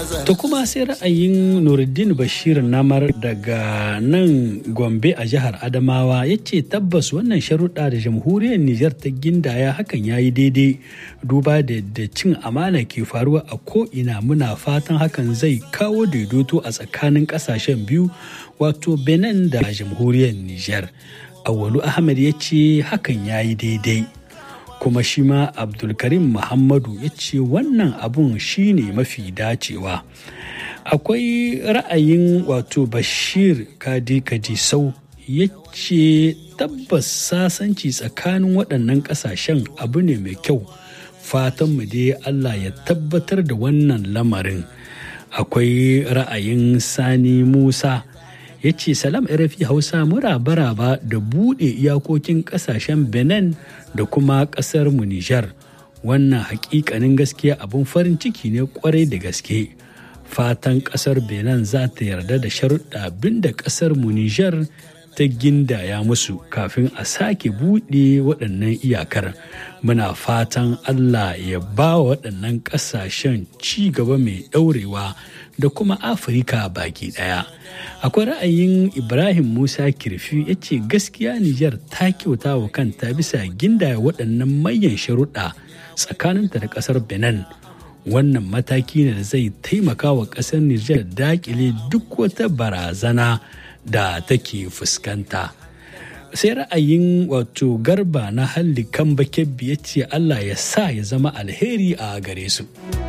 To kuma sai ra'ayin Nuruddin Bashir Namar daga nan Gombe a jihar Adamawa ya ce tabbas wannan sharuɗa da jamhuriyar Nijar ta gindaya hakan ya yi daidai duba da da cin amana ke faruwa a ko'ina muna fatan hakan zai kawo daidaito a tsakanin ƙasashen biyu wato Benin da jamhuriyar Nijar. Awalu Ahmed ya ce hakan ya yi daidai. kuma shi ma abdulkarim muhammadu ya ce wannan abun shine mafi dacewa akwai ra'ayin wato bashir kadi kadisau ya ce tabbas sasanci tsakanin waɗannan ƙasashen abu ne mai kyau fatanmu dai allah ya tabbatar da wannan lamarin akwai ra'ayin sani musa ya ce salam rfi hausa muraba da buɗe iyakokin ƙasashen benin da kuma ƙasar mu nijar wannan hakikanin gaskiya abin farin ciki ne kwarai da gaske fatan ƙasar benin za ta yarda da sharuɗa abin da ƙasar mu nijar ta gindaya musu kafin a sake buɗe waɗannan iyakar muna fatan allah ya ba waɗannan ƙasashen ci gaba mai ɗaurewa da kuma afirka baki ɗaya akwai ra'ayin ibrahim musa kirfi ya ce gaskiya nijar ta kyauta wa kanta bisa gindaya waɗannan manyan sharuɗa tsakaninta da ƙasar benin wannan mataki ne da zai taimaka wa ƙasar nijar daƙile duk wata barazana da take fuskanta sai ra'ayin wato garba na halli kan bakebbi ya ce allah ya sa ya zama alheri a gare su.